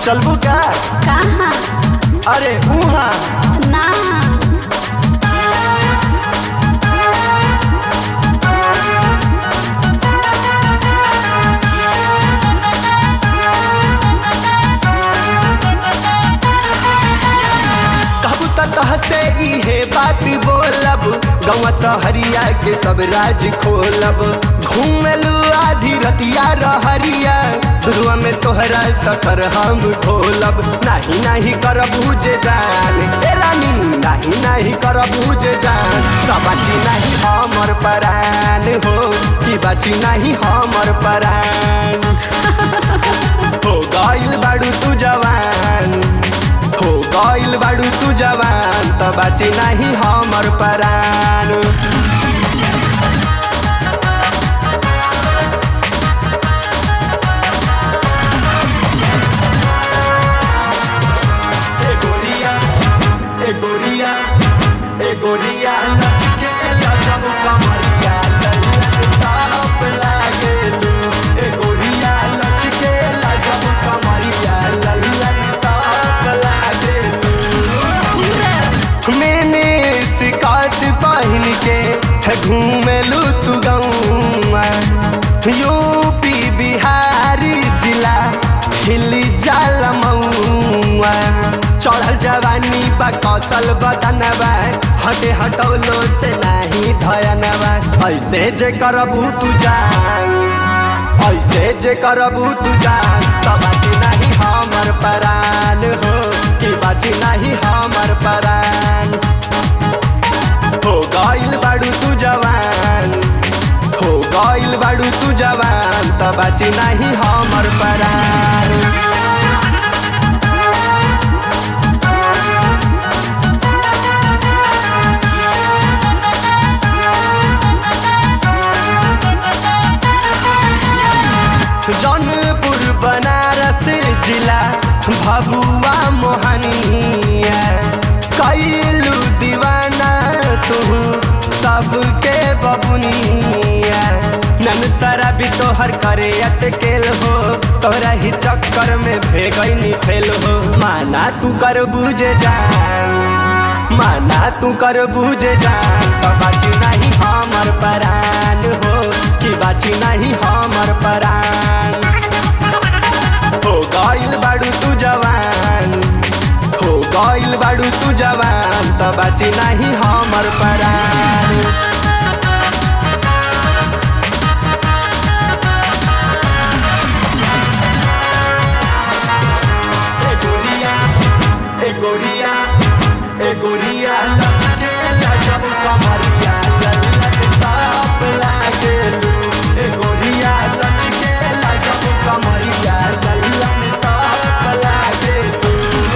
चलबू का कहाँ अरे उहाँ ना कहबू त तहसे इहे बात बोलब गौवा सहरिया के सब राज खोलब घूमलू आधी रतिया रहरिया दुरुआ में तोहरा सकर हम खोलब नाही नाही करबू जे जान ए रानी नाही नाही करबू जे जान त बाची नाही हमर परान हो कि बाची नाही हमर परान हो गइल बाड़ू तू जवान हो गइल बाड़ू तू जवान त बाची नाही हमर परान ए गोरिया ए गोरिया ए गोरिया लचके लचब कमरिया लल्लन ताप लागेलू ए गोरिया लचके लचब कमरिया लल्लन ताप लागेलू मैंने स्कर्ट पहन के घूमेलू तू गौआ यूपी बिहारी जिला हिल जाल मऊआ चढ़ल जवानी बा कौशल बदनबा हटे हटौलो से नाही धयनबा ऐसे जे करबू तू जान ऐसे जे करबू तू जान त बाची नाही हमर परान हो कि बाची नाही हमर परान हो गइल बाड़ू तू जवान हो गइल बाड़ू तू जवान त बाची नाही हमर परान जौनपुर बनारस जिला भभुआ मोहनिया कैलू दीवाना तू सबके बबुनिया नन सारा भी तोहर करे अटकेल हो तोरा ही चक्कर में भेगैनी फेल हो माना तू कर बुझे जान माना तू कर बुझे जान तो बाची नहीं हमर परान हो कि बाची नहीं हमर परान हो गइल बाड़ू तू जवान हो गइल बाड़ू तू जवान त बाची नहीं हमर परान ए गोरिया ए गोरिया ए गोरिया लचके लचब कमरिया लल्लन ताप लागेलू ए गोरिया लचके लचब कमरिया लल्लन ताप लागेलू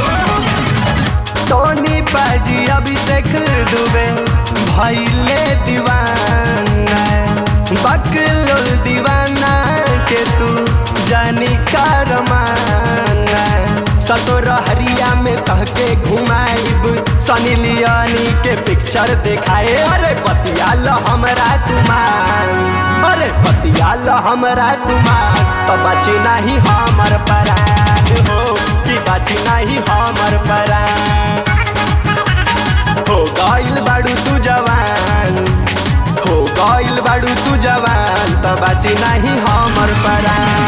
टोनी पाजी अभिषेक दुबे भैले दीवाना बकलोल दीवाना के तू जानी करमाना सतोर हरिया में तहके घुमाइब सनी लियोनी के पिक्चर देखाए अरे बतियाल हमरा तुमान अरे बतियाल हमरा तुमान तो बची नहीं हमर परान हो कि बची नहीं हमर परान हो गइल बाड़ू तू जवान हो गइल बाड़ू तू जवान त बाची नहीं हमर परान